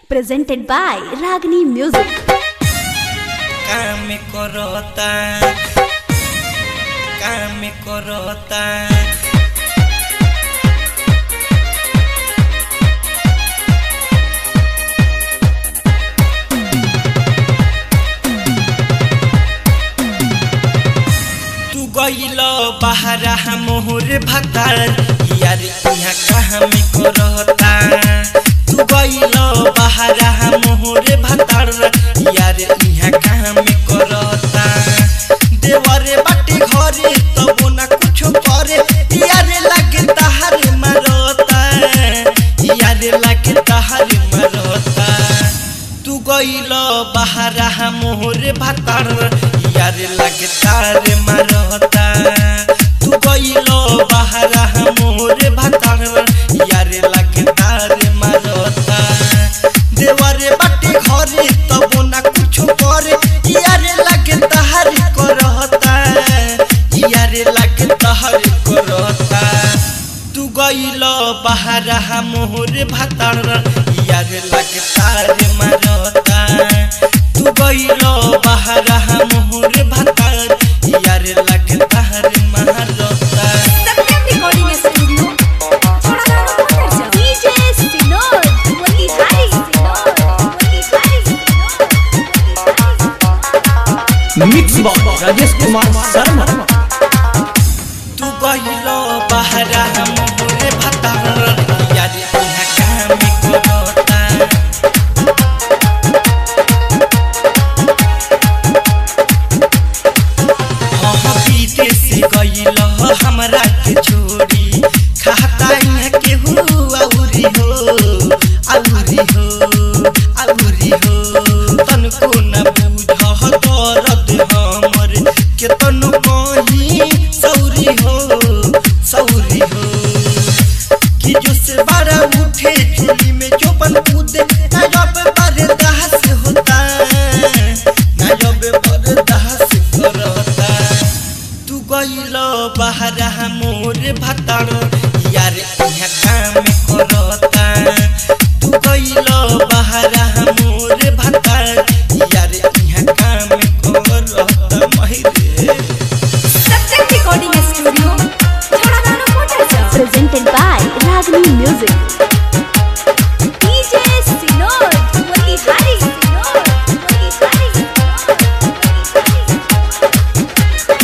presented by Ragini Music. কামে করতা কামে করতা तू गइल बहरा मोहर भतार यार इहाँ कहाँ में करता तू गइल बहरा मोहर भतार यार इहाँ कहाँ में करता देवरे बाटे घरे तब ना कुछ करे यार लगे तहार मरता यार लगे तहार मरता तू गइल बहरा मोहर भतार यार लगे तार मरता तू गइल बहरा मोहर भतार यार लगे तार मरता देवरे बाटे घरे तब ना कुछ करे यार लगे तहार करता यार लगे तहार करता तू गइल बहरा मोहर भतार यार लगे तार मरता तू गइल बहरा मोहर भतार यार लगे तार मरता Satyam Recording Studio. DJ Sinod, Motihari Sinod, Motihari Sinod. Mix box Rajesh Kumar Sharma तू गइल बहरा मोहर भतार यार इहाँ काम करता हाँ विदेश गइल हमरा के छोड़ी खाता यहाँ के हो औरी हो औरी हो औरी हो तनको न बुझ दर्द हमर के तनु कहीं सौरी हो सौरी हो कि जो से बारा उठे चुली में जो बन कूदे ना जब बर्दाश्त होता ना जब बर्दाश्त करता तू गइल बहरा मोर भतार यार यहाँ काम करता तू गइल बहरा मोर भतार यार यहाँ काम करता महिरे Satyam Recording Studio. Chhadagana Motorcha. Presented by Ragini Music. DJ Sinod, Motihari Sinod, Motihari Sinod.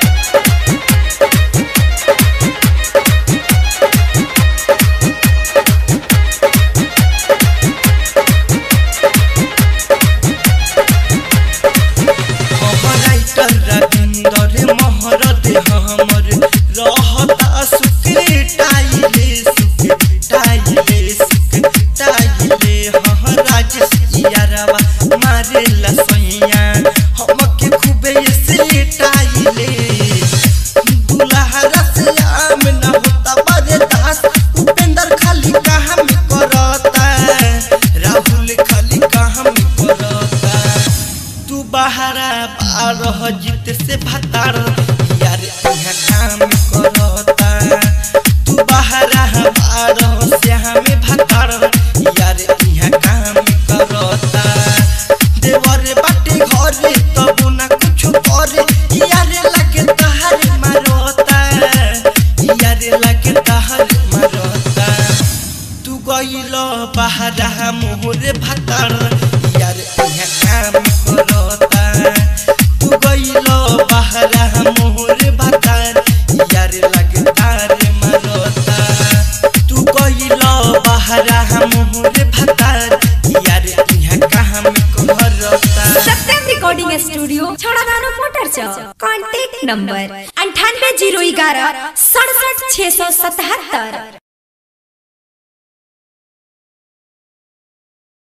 Writer Ravinder महरत हमर रहता सुखे टाइले सुखे टाइले सुखे टाइले हाँ राजेश यारवा मारे लसैया हमके खूबे से टाइले दुल्हा से आम न होता बड़े दास उपेंद्र खाली काम करता राहुल खाली काम करता तू बहरा बारह जीत से भतार यार यहाँ काम करता तू बहरा बारह से हमें भतार यार यहाँ काम करता देवर बाटे घरे तब ना कुछ करे यार लगे तहार मारता यार लगे तहार मारता तू गइल बहरा मोहर भतार यार यहाँ काम करता तू गइल बहरा मोहर भतार यार लगतार मरता तू गइल बहरा मोहर भतार यार यहाँ काम करता सत्यम रिकॉर्डिंग स्टूडियो छोड़ादानो मोटर चौक कॉन्टैक्ट नंबर अंठानवे जीरो ग्यारह सड़सठ छः सौ सतहत्तर